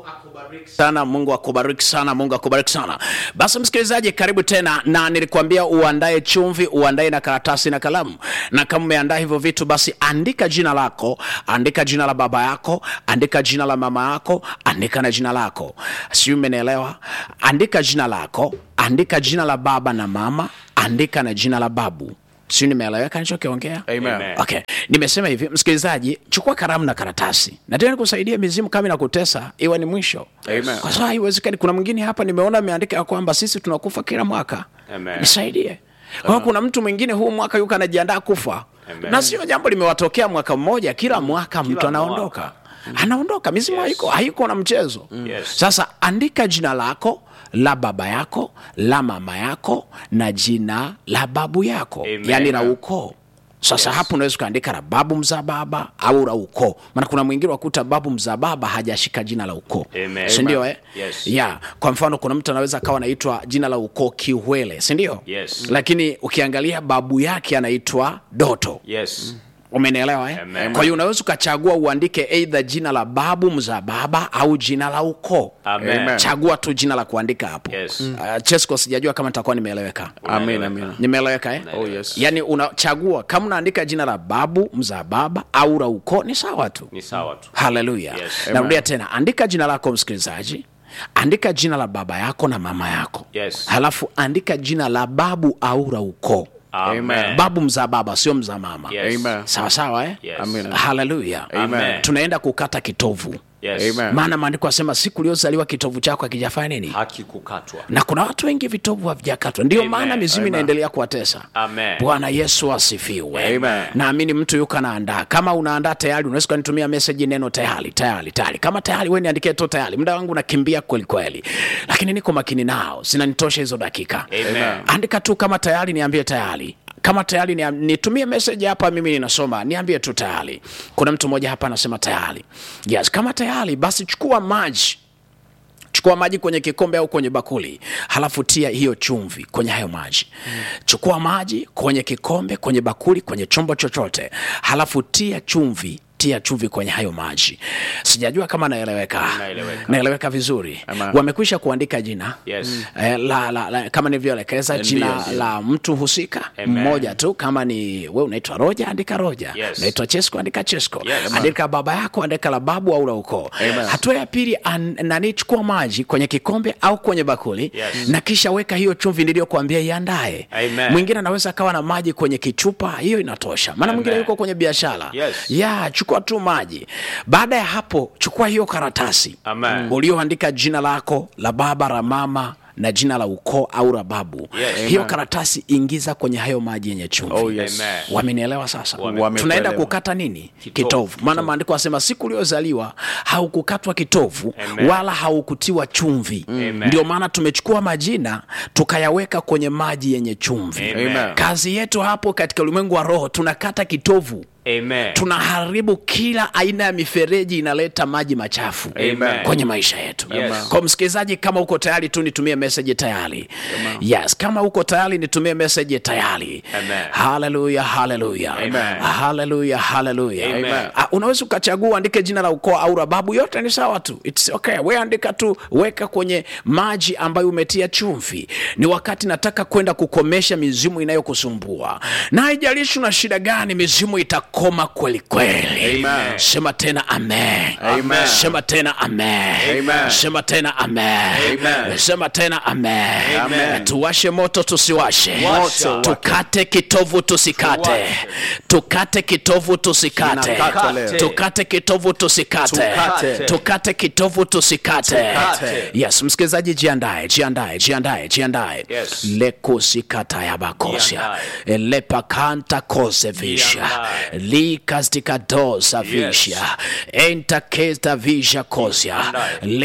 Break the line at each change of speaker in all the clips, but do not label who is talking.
sana mungu akubariki sana mungu akubariki sana basi msikilizaji karibu tena na nilikuambia uandae chumvi uandae na karatasi na kalamu na kama umeandaa hivyo vitu basi andika jina lako andika jina la baba yako andika jina la mama yako andika na jina lako siu umenielewa andika jina lako andika jina la baba na mama andika na jina la babu siu nimeeleweka nichokiongea
Amen.
okay nimesema hivi msikilizaji chukua karamu na karatasi na tena kusaidia mizimu kama inakutesa iwe ni mwisho
Amen.
kwa sababu haiwezekani kuna mwingine hapa nimeona ameandika ya kwamba sisi tunakufa kila mwaka
Amen.
nisaidie kwa hiyo kuna mtu mwingine huu mwaka yuko anajiandaa kufa
Amen.
na sio jambo limewatokea mwaka mmoja kila mwaka mtu anaondoka anaondoka mizimu haiko haiko na mchezo
Yes.
sasa andika jina lako la baba yako la mama yako na jina la babu yako
Amen.
yani la ukoo sasa yes. hapo unaweza ukaandika la babu mzaa baba au la ukoo maana kuna mwingine wakuta babu mzaa baba hajashika jina la ukoo
Amen.
sindio eh?
Yes.
ya kwa mfano kuna mtu anaweza akawa anaitwa jina la ukoo kiwele sindio
Yes.
lakini ukiangalia babu yake anaitwa doto
Yes.
umenielewa eh?
Amen.
kwa hiyo unaweza ukachagua uandike eidha jina la babu mzaa baba au jina la ukoo
Amen.
Amen.
chagua tu jina la kuandika hapo
Yes.
uh, chesco sijajua kama nitakuwa nimeeleweka
Amen, amen.
nimeeleweka eh?
Oh, yes.
yaani unachagua kama unaandika jina la babu mzaa baba au la ukoo ni sawa tu
Ni sawa tu.
haleluya
Yes.
narudia tena andika jina lako msikilizaji andika jina la baba yako na mama yako
Yes.
halafu andika jina la babu au la ukoo
Amen.
babu mzaa baba sio mzaa mama
Yes.
Amen.
sawa sawa eh?
Yes.
Amen.
haleluya
Amen.
tunaenda kukata kitovu
Yes.
Amen.
maana maandiko asema siku uliozaliwa kitovu chako akijafanya nini
Haki kukatwa.
na kuna watu wengi vitovu havijakatwa ndio
Amen.
maana mizimu
Amen.
inaendelea kuwatesa
Amen.
bwana yesu asifiwe
Amen.
naamini mtu yuko anaandaa kama unaandaa tayari unaweza ukanitumia meseji neno tayari tayari tayari kama tayari we niandikie tu tayari muda wangu nakimbia kweli kweli lakini niko makini nao zinanitosha hizo dakika
Amen.
andika tu kama tayari niambie tayari kama tayari ni, nitumie message hapa mimi ninasoma niambie tu tayari kuna mtu mmoja hapa anasema tayari yes kama tayari basi chukua maji chukua maji kwenye kikombe au kwenye bakuli halafu tia hiyo chumvi kwenye hayo maji mm. chukua maji kwenye kikombe kwenye bakuli kwenye chombo chochote halafu tia chumvi tia chumvi kwenye hayo maji sijajua kama naeleweka
Naeleweka.
naeleweka vizuri
Amen.
wamekwisha kuandika jina
Yes.
eh, la, la, la, kama nilivyoelekeza
Ndio,
jina
ndio.
la mtu husika
Amen.
mmoja tu kama ni we unaitwa roja andika roja
Yes.
unaitwa chesco andika chesco
Yes.
andika baba yako andika la babu au la ukoo
Amen.
hatua ya pili an- nani chukua maji kwenye kikombe au kwenye bakuli
Yes.
na kisha weka hiyo chumvi niliyokuambia iandae
Amen.
mwingine anaweza akawa na maji kwenye kichupa hiyo inatosha maana mwingine
Amen.
yuko kwenye biashara
Yes.
ya chukua tu maji baada ya hapo chukua hiyo karatasi
Amen.
ulioandika jina lako la baba la mama na jina la ukoo au la babu
Yes.
hiyo karatasi ingiza kwenye hayo maji yenye chumvi
Oh, yes.
Amen.
wamenielewa sasa
Wame-
tunaenda
Wamekuelewa.
kukata nini
Kitovu.
kitovu maana maandiko asema siku uliozaliwa haukukatwa kitovu
Amen.
wala haukutiwa chumvi
Amen.
ndio maana tumechukua majina tukayaweka kwenye maji yenye chumvi
Amen.
kazi yetu hapo katika ulimwengu wa roho tunakata kitovu
Amen.
tunaharibu kila aina ya mifereji inaleta maji machafu
Amen.
kwenye maisha yetu
Yes.
kwa msikilizaji kama uko tayari tu nitumie meseji tayari yes kama uko tayari nitumie meseji tayari
Amen.
haleluya haleluya
Amen.
haleluya haleluya
Amen.
Ah, unaweza ukachagua uandike jina la ukoo au la babu yote ni sawa tu It's okay we andika tu weka kwenye maji ambayo umetia chumvi ni wakati nataka kwenda kukomesha mizimu inayokusumbua na haijalishi una shida gani mizimu itakoma kweli kweli
Amen.
sema tena amen
Amen.
sema tena amen
Amen.
sema tena amen
Amen.
sema tena amen
Amen.
tuwashe moto tusiwashe
Moto.
tukate kitovu tusikate
Tuwashe.
tukate kitovu tusikate
Kinakatwa leo.
tukate kitovu tusikate
Tukate.
tukate kitovu tusikate
Tukate.
yes msikilizaji jiandae jiandae jiandae jiandae
Yes.
lekusikata ya bakosia lepakanta kose visha
Jiandae.
likastikadosa visha entakesta visha kosia
Jiandae.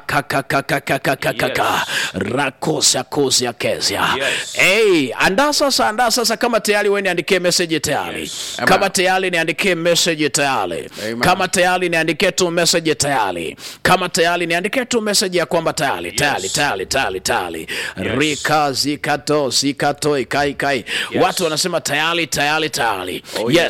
lekakakakakakakaka
Yes.
rakosia kosia kesia
Yes.
hey, andaa sasa andaa sasa kama tayari we niandikie meseji tayari
Yes.
kama tayari niandikie meseji tayari
Amen.
kama tayari niandikie tu meseji tayari kama tayari niandikie tu meseji ya kwamba tayari tayari tayari tayari tayari rika zikato zikato ikai kai watu wanasema tayari tayari tayari
Oh,
yes
yes.
tulia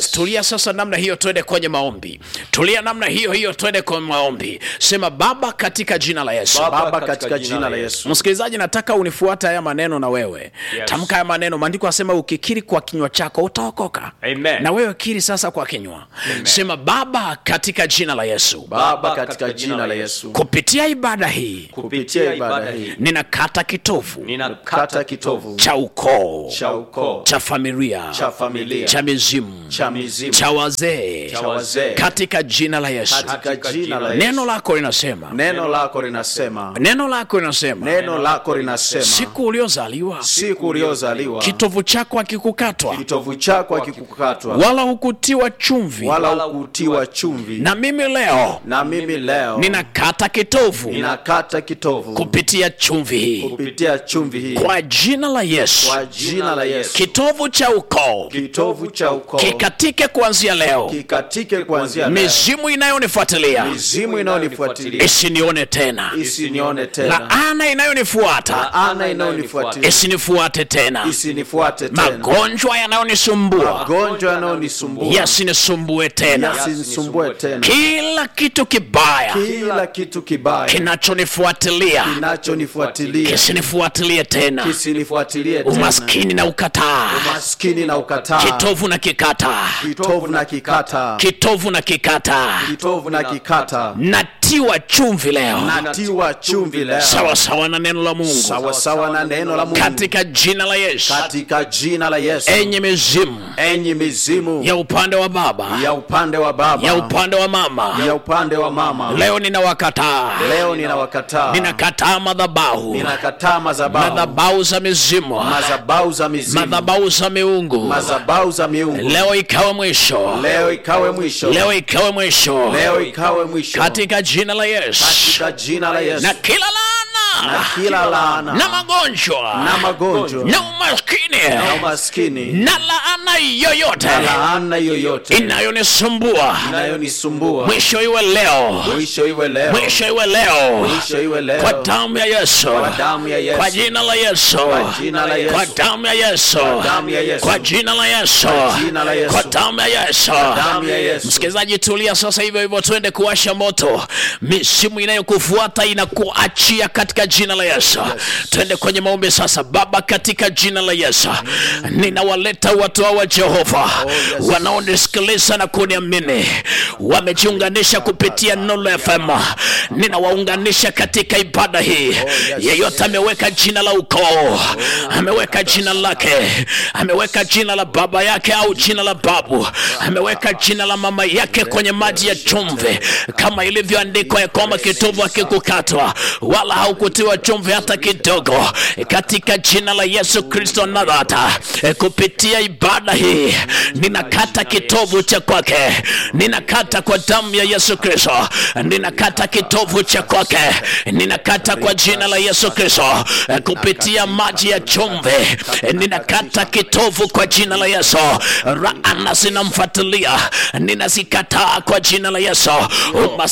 tulia sasa namna hiyo twende kwenye maombi tulia namna hiyo hiyo twende kwenye maombi sema baba katika jina la yesu
baba katika jina la yesu
msikilizaji nataka unifuate haya maneno na wewe
Yes.
tamka haya maneno maandiko asema ukikiri kwa kinywa chako utaokoka
Amen.
na wewe kiri sasa kwa kinywa sema baba katika jina la yesu
baba katika jina la yesu
kupitia ibada hii
kupitia ibada hii
ninakata kitovu
ninakata kitovu
cha ukoo
cha ukoo
cha familia
cha familia
cha mizimu
cha mizimu
cha wazee
cha wazee
katika jina la yesu
katika jina la
neno
yesu
lako linasema
neno lako linasema
neno lako linasema
neno lako linasema
siku uliozaliwa
siku uliozaliwa
kitovu chako akikukatwa
kitovu chako akikukatwa
wala hukutiwa chumvi
wala ukutiwa chumvi
na mimi leo
na mimi leo
ninakata kitovu
ninakata kitovu
kupitia chumvi hii
kupitia chumvi hii
kwa jina la yesu
kwa jina la yesu
kitovu cha ukoo
kitovu cha ukoo
kikatike kuanzia leo
kikatike kuanzia leo
mizimu inayonifuatilia
mizimu inayonifuatilia
isinione tena
isinione tena
laana inayonifuata
ana inayonifuatilia
isinifuate tena
isinifuate tena
magonjwa yanayonisumbua
magonjwa yanayonisumbua
yasinisumbue tena
yasinisumbue tena
kila kitu kibaya
kila kitu kibaya
kinachonifuatilia
kinachonifuatilia
kisinifuatilie tena
kisinifuatilie tena
umaskini na ukataa
maskini na ukataa
kitovu na kikataa
kitovu na kikata
kitovu na kikataa
kitovu na kikata
natiwa chumvi leo
natiwa chumvi leo
sawasawa na neno la mungu
sawasawa na neno la Mungu
katika jina la yesu
katika jina la Yesu
enye mizimu
enyi mizimu
ya upande wa baba
ya upande wa baba
ya upande wa mama
ya upande wa mama
leo ninawakataa
leo ninawakataa
ninakataa madhabahu
ninakataa madhabahu
madhabahu za mizimu
madhabahu za mizimu
madhabahu za miungu
madhabahu za miungu
leo ikawe mwisho
leo ikawe mwisho
leo ikawe mwisho
leo ikawe mwisho
katika jina la yesu
katika jina la Yesu
na kila laana
na kila laana
na magonjwa
na magonjwa
na umaskini
na umaskini
na laana yoyote
na laana yoyote
inayonisumbua
inayonisumbua
mwisho iwe leo
mwisho iwe leo
mwisho iwe leo
mwisho iwe leo
kwa damu ya yesu
Kwa damu ya Yesu.
kwa jina la yesu
Kwa jina la Yesu.
kwa damu ya yesu
damu ya Yesu.
kwa jina la yesu
Kwa jina la Yesu.
kwa damu ya yesu
damu ya Yesu.
msikilizaji tulia sasa hivyo hivyo twende kuwasha moto misimu inayokufuata inakuachia katika jina la yesu twende kwenye maombi sasa baba katika jina la yesu ninawaleta watu hawa jehova wanaonisikiliza na kuniamini wamejiunganisha kupitia nolo fm ninawaunganisha katika ibada hii yeyote ameweka jina la ukoo ameweka jina lake ameweka jina la baba yake au jina la babu ameweka jina la mama yake kwenye maji ya chumvi kama ilivyoandikwa ya kwamba kitovu hakikukatwa wala haukutiwa chumvi hata kidogo katika jina la yesu kristo nadhata kupitia ibada hii ninakata kitovu cha kwake ninakata kwa damu ya yesu kristo ninakata kitovu cha kwake ninakata kwa jina la yesu kristo kupitia maji ya chumvi ninakata kitovu kwa jina la yesu raana zinamfuatilia ninazikataa kwa jina la yesu